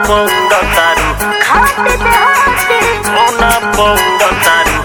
పొంగతారు మౌన పొంగతారు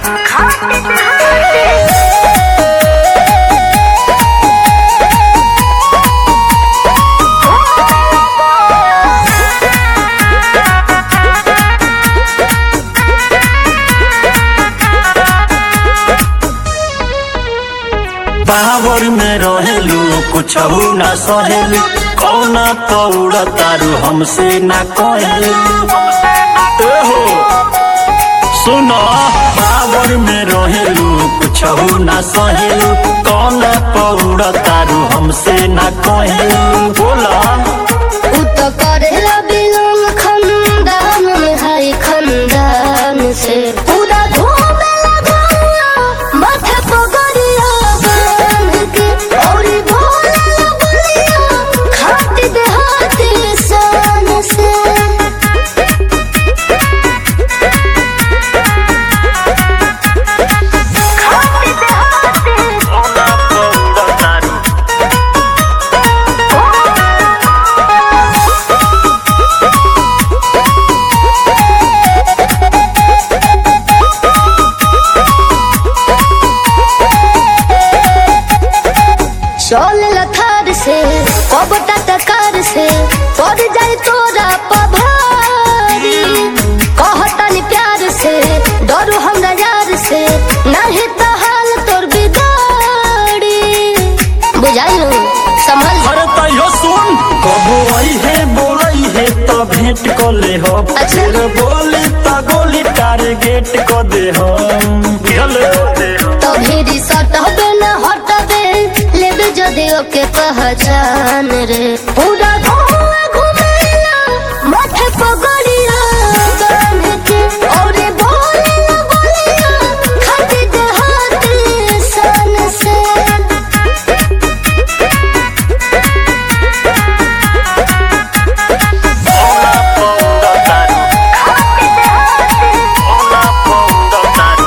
पावर में रहेलू कुछ ना सहेलू कौना पौड़ तारू हमसे ना कहेलू एहो सुनो पावर में रहेलू कुछ ना सहेलू कौना पौड़ तारू हमसे ना कहेलू बोला उ तो करेला बिलोंग खंदान में हाय खंदान से पूरा घूमे लगाया माथे पगड़िया बांध के और भोला बलिया खाती देहाती शान से कौना पौड़ तारू चल लथार से कबटा तकार से पड़ जाए तोरा पभारी कहतन प्यार से डरू हमरा यार से नहीं तो हाल तोर बिगाड़ी बुझाइल संभल जा। अरे तैयो सुन कबो आई है बोलई है तो भेंट को ले हो अच्छा। फिर बोली तो गोली टारगेट को दे हो बुझल तो भी सटबे न हटबे लेबे जदि ओके पहचान रे पूरा घुमा घुमाया माथे पगड़िया बांध के और बोले बोलिया खाती देहाती सन से ओला पौंगा तारू ओला पौंगा तारू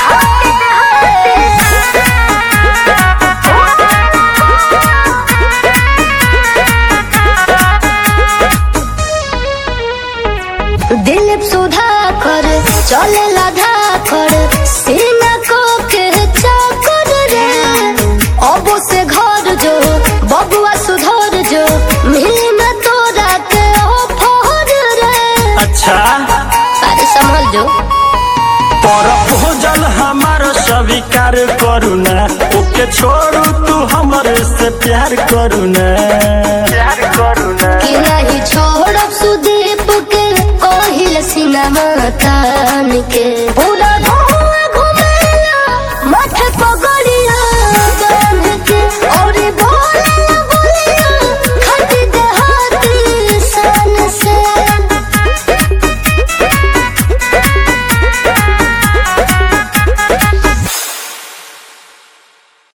दिलीप सुधाकर चले लाधा कर सीना को के चाकर रे अब से घर जो बबुआ सुधर जो मिली में तोरा के ऑफर रे अच्छा अरे संभल जो पर भोजल हमार स्वीकार करू ना ओके छोड़ू तू हमरे से प्यार करू ना प्यार करू ना कि नहीं छोड़ब सुदीप के कोहिल सिनेमा तान के